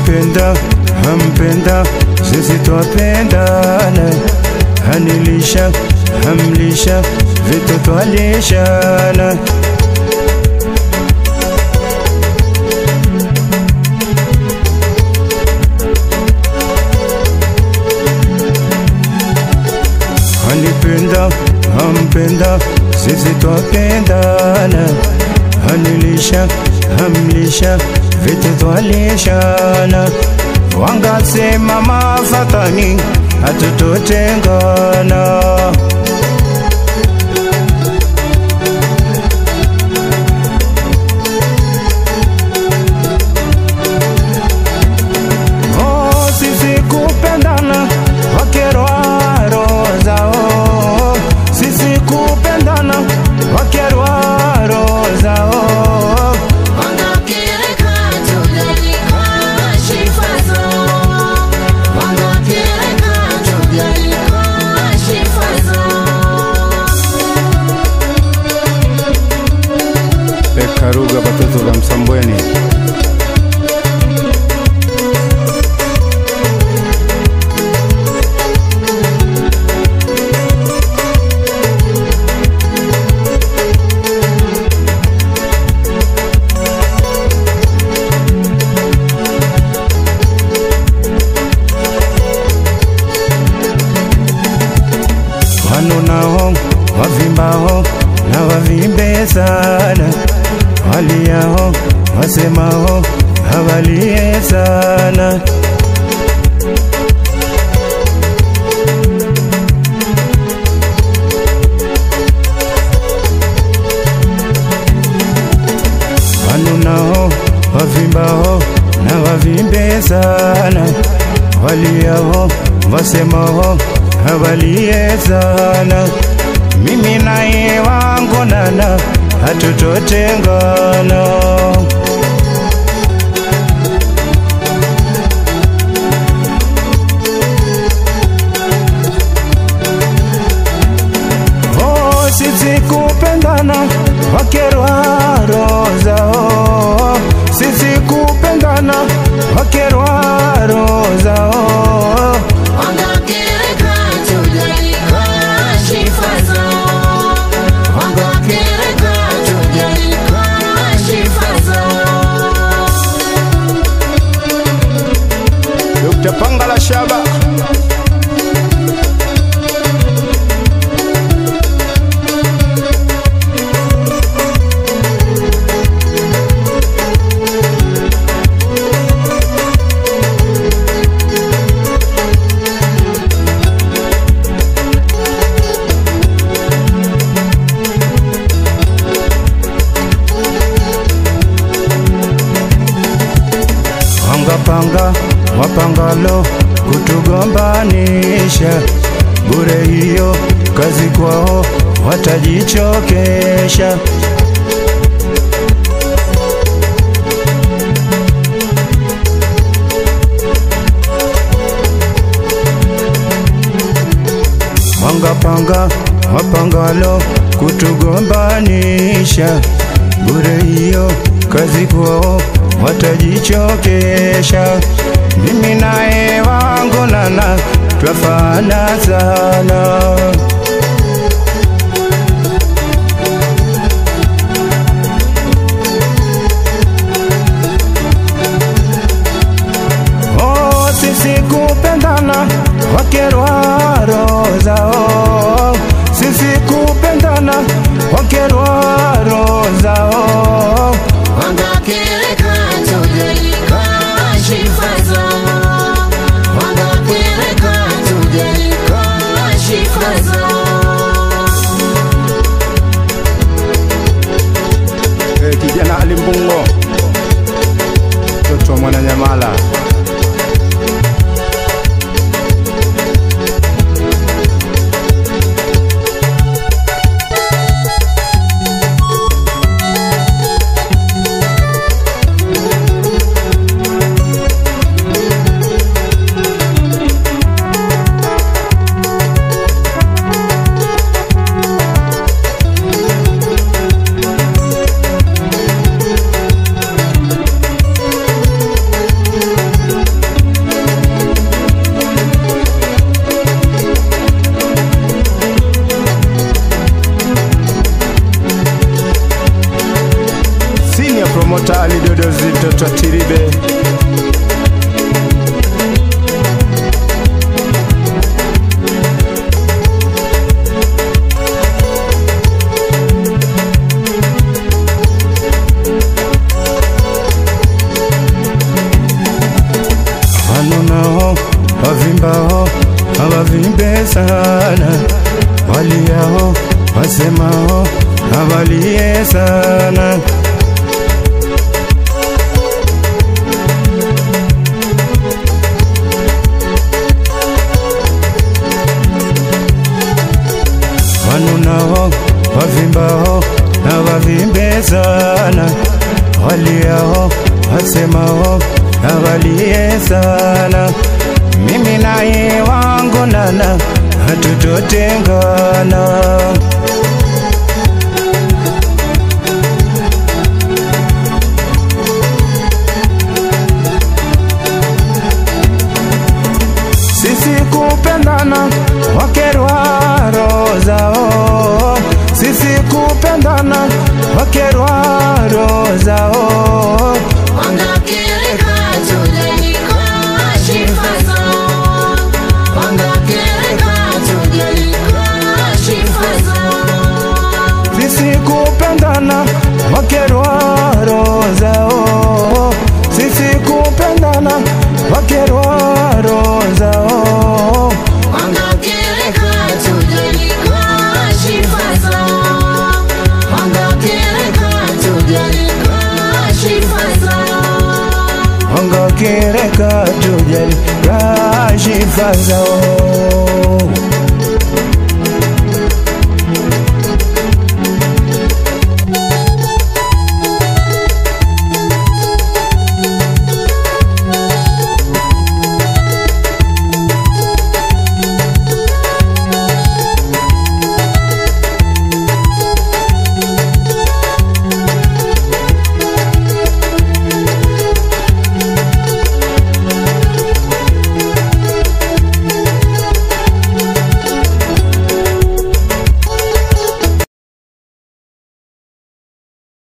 Hanipenda, hampenda, sisi twapendana. Hanilisha, hamlisha, vitu twalishana. Hanipenda, hampenda, sisi twapendana. Hanilisha, hamlisha, vitu twalishana. Wangasema mafatani, hatutotengana. Oh, sisi kupendana wakerwa roho zao, sisi kupendana wakerwa roho zao. Wangakireka tujalika shifazo Wangakireka tujalika shifazo Pekaruga batoto ba Msambweni. Wano nao wavimbao na wavimbe sana, waliao wasemao hawalie sana. Wano nao wavimbao na wavimbe sana, waliao wasemao hawalie sana. Mimi naye wangu nana hatutotengana. Oh, sisi kupendana wakerwa roho zao, sisi kupendana wakerwa roho zao. Wangakireka tujalika shifazo Wangakireka tujalika shifazo Dr. Pangala Shaba wangapanga wapangalo kutugombanisha bure, hiyo kazi kwao watajichokesha. Wangapanga wapangalo kutugombanisha bure, hiyo kazi kwao watajichokesha. Mimi naye wangu nana twafana sana. Oh, sisi kupendana wakerwa roho zao, sisi kupendana wakerwa roho zao. Wangakireka tujalika shifazo Wangakireka tujalika shifazo promota alidodozi mtoto wa Tiribe Wano nao wavimbao hawavimbe sana, waliao wasemao hawalie sana. Wano nao wavimbao hawavimbe sana, waliao wasemao hawalie sana. Mimi naye wangu nana hatutotengana. Sisi kupendana wakerwa roho zao, sisi kupendana wakerwa roho zao. Wangakereka tujalika shifa zao. Wangakereka tujalika shifa zao. sisi kupendana wakerwa roho zao, sisi kupendana wakerwa roho zao. Wangakereka tujalika shifa zao. Wangakereka tujalika shifa zao. wangakereka tujali kashifa zao